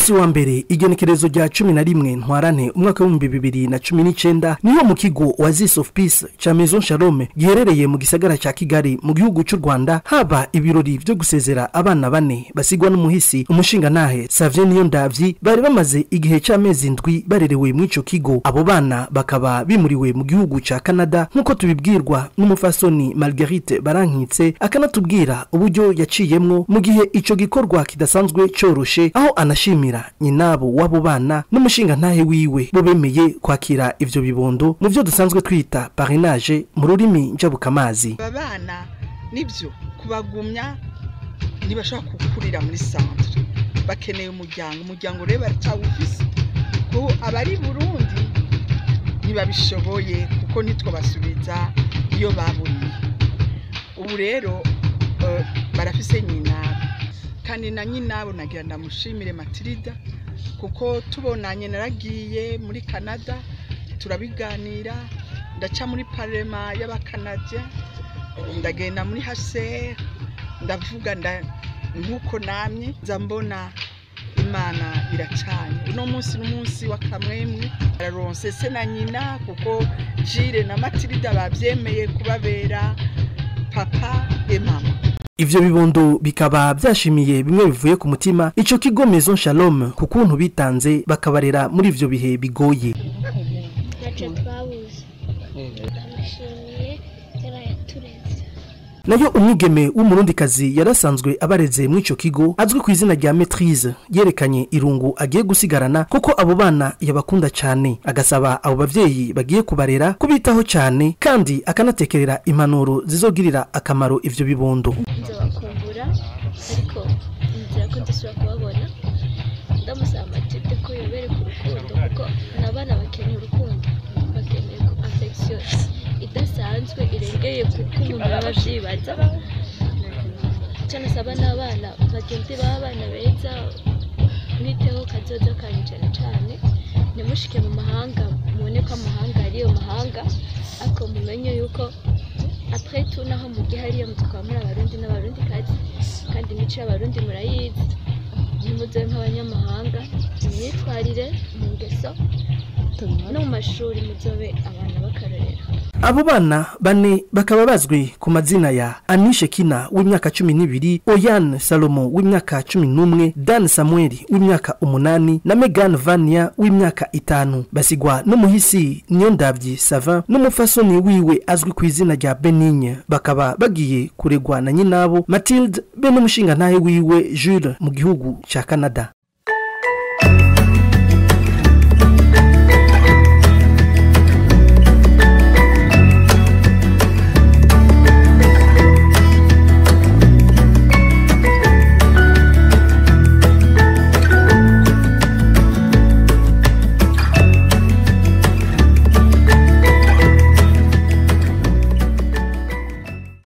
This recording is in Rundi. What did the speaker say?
munsi wa mbere igenekerezo rya cumi na rimwe ntwarane umwaka w'ibihumbi bibiri na cumi n'icenda niho mu kigo Oasis of Peace ca Maison Shalom giherereye mu gisagara ca Kigali mu gihugu c'u Rwanda haba ibirori vyo gusezera abana bane basigwa n'umuhisi umushingantahe Savie Niyondavyi bari bamaze igihe c'amezi ndwi barerewe mw'ico kigo abo bana bakaba bimuriwe mu gihugu ca Canada nk'uko tubibwirwa n'umufasoni Marguerite Barankitse akanatubwira uburyo yaciyemwo mu gihe ico gikorwa kidasanzwe coroshe aho anashimira nyinabo w'abo bana n'umushingantahe wiwe bo bemeye kwakira ivyo bibondo mu vyo dusanzwe twita parinage mu rurimi njabukamazi aba bana nibyo kubagumya ntibashobora gukurira muri santere bakeneye umuryango umuryango rero baracyawufise ko abari burundi ntibabishoboye kuko nitwo basubiza iyo baburiye ubu rero eh, barafise nyinabo kandi na nyinabo nagira ndamushimire matilida kuko tubonanye naragiye muri canada turabiganira ndaca muri parema y'abakanadye ndagenda muri hase ndavuga nda nk'uko namye nza mbona imana iracanye uno munsi n'umunsi wa kamwemwe araronse se na nyina kuko jire na matilida bavyemeye kubabera papa e mama ivyo bibondo bikaba vyashimiye bimwe bivuye ku mutima ico kigo Maison Shalom ku kuntu bitanze bakabarera muri ivyo bihe bigoye ntacyo twabuze ndamushimiye yari yatureze nayo umwigeme w'umurundikazi yarasanzwe abareze mw'ico kigo azwi ku izina rya maitrise yerekanye irungu agiye gusigarana kuko abo bana yabakunda cyane agasaba abo bavyeyi bagiye kubarera kubitaho cyane kandi akanatekerera impanuro zizogirira akamaro ivyo bibondo nzabakumbura ariko nzira ko ndasubira kubabona ndamusaba amatilde ko yobereka urukundo kuko n'abana bakeneye urukundo bakeneye affection idasanzwe irengeye kuko umuntu aba avyibaza icyo nasaba n'abana bagende baba abana beza mwiteho kazoza kanyu cyane cyane ntimushike mu mahanga mubone ko amahanga ariyo mahanga ariko mumenye yuko après tout naho mu gihe hariyo mutwara muri abarundi n'abarundi kazi kandi imico y'abarundi murayizi ntimuze nk'abanyamahanga mu myitwarire mu ngeso no mu mashuri muzobe abana b'akarorero abo bana bane bakaba bazwi ku mazina ya anishe kina w'imyaka cumi n'ibiri oyan salomo w'imyaka cumi n'umwe dan samuel w'imyaka umunani na megan vania w'imyaka itanu basigwa n'umuhisi niyondavyi savin n'umufasoni wiwe azwi ku izina rya benigne bakaba bagiye kuregwa na nyinabo matilde be n'umushingantahe wiwe jules mu gihugu ca canada